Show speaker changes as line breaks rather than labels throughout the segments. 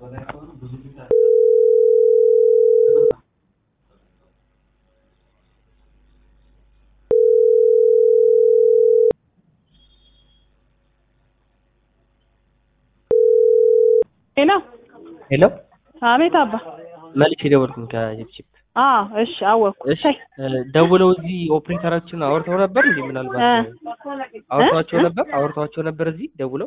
ሄሎ
ሄሎ
አቤት አባ
መልሼ ደወልኩኝ ከጅፕጂፕ።
አዎ እሺ አወቅኩ
እሺ ደውለው እዚህ ኦፕሬተራችን አውርተው ነበር እንዴ? ምናልባት አውርተዋቸው ነበር አውርተዋቸው ነበር እዚህ ደውለው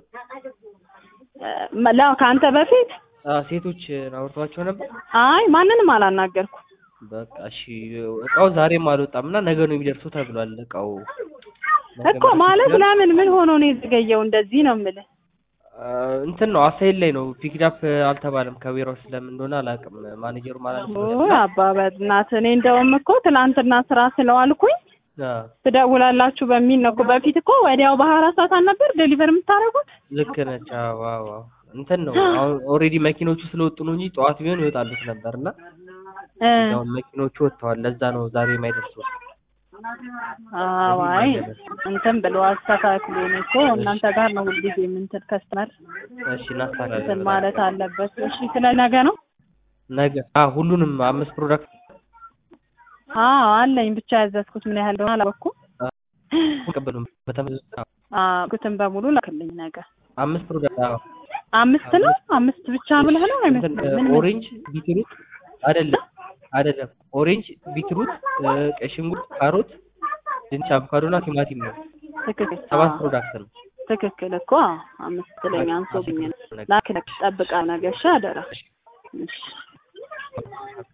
ላ ከአንተ በፊት
አ ሴቶች አውርተዋቸው ነበር።
አይ ማንንም አላናገርኩ
በቃ እሺ እቃው ዛሬም አልወጣም እና ነገ ነው የሚደርሰው ተብሏል። እቃው ነገ
እኮ
መድረስ
ማለት
ይችላል።
ለምን ምን ሆኖ ነው የዘገየው? እንደዚህ ነው የምልህ።
አ እንትን ነው አሳይል ላይ ነው ፒክዳፕ አልተባለም። ከቢሮው ስለምን እንደሆነ አላውቅም። ማኔጀሩም አላልኩም።
ኦ አባ በእናትህ እኔ እንደውም እኮ ትናንትና ስራ ስለዋልኩኝ
አ
ትደውላላችሁ በሚል ነው እኮ። በፊት እኮ ወዲያው በሀያ አራት ሰዓት አልነበር ዴሊቨር የምታደርጉት?
ልክ ነች። አዎ አዎ አዎ። እንትን ነው አሁን ኦልሬዲ መኪኖቹ ስለወጡ ነው እንጂ ጠዋት ቢሆን ይወጣሉት ነበር እና
እ
አሁን መኪኖቹ ወጥተዋል። ለዛ ነው ዛሬ የማይደርሱት።
አዎ አይ እንትን ብሎ አስተካክሉ። እኔ እኮ እናንተ ጋር ነው ሁልጊዜ የምንትን ከስተመር
እሺ እናስተካክላለን
እንትን
ብለን
ማለት አለበት። እሺ ስለ ነገ ነው?
ነገ አ ሁሉንም አምስት ፕሮዳክት
አዎ አለኝ ብቻ ያዘዝኩት ምን ያህል እንደሆነ አላወኩም።
ቀበሉም በተመሳሳይ
አዎ ኩትን በሙሉ ላክልኝ ነገ።
አምስት ፕሮዳክት አዎ
አምስት ነው አምስት ብቻ ብለህ ነው
እንትን
አይመስልም? ምን
ኦሬንጅ ቢትሩት አይደለም አይደለም ኦሬንጅ ቢትሩት እ፣ ቀይ ሽንኩርት ካሮት ድንች አቮካዶ እና ቲማቲም ነው
ትክክል
ሰባት
አዎ፣
ፕሮዳክት ነው
ትክክል እኮ አምስት ለኛ አንሶብኝ ነው። ላክልኝ ጠብቃ ነገ እሺ አደራ። እሺ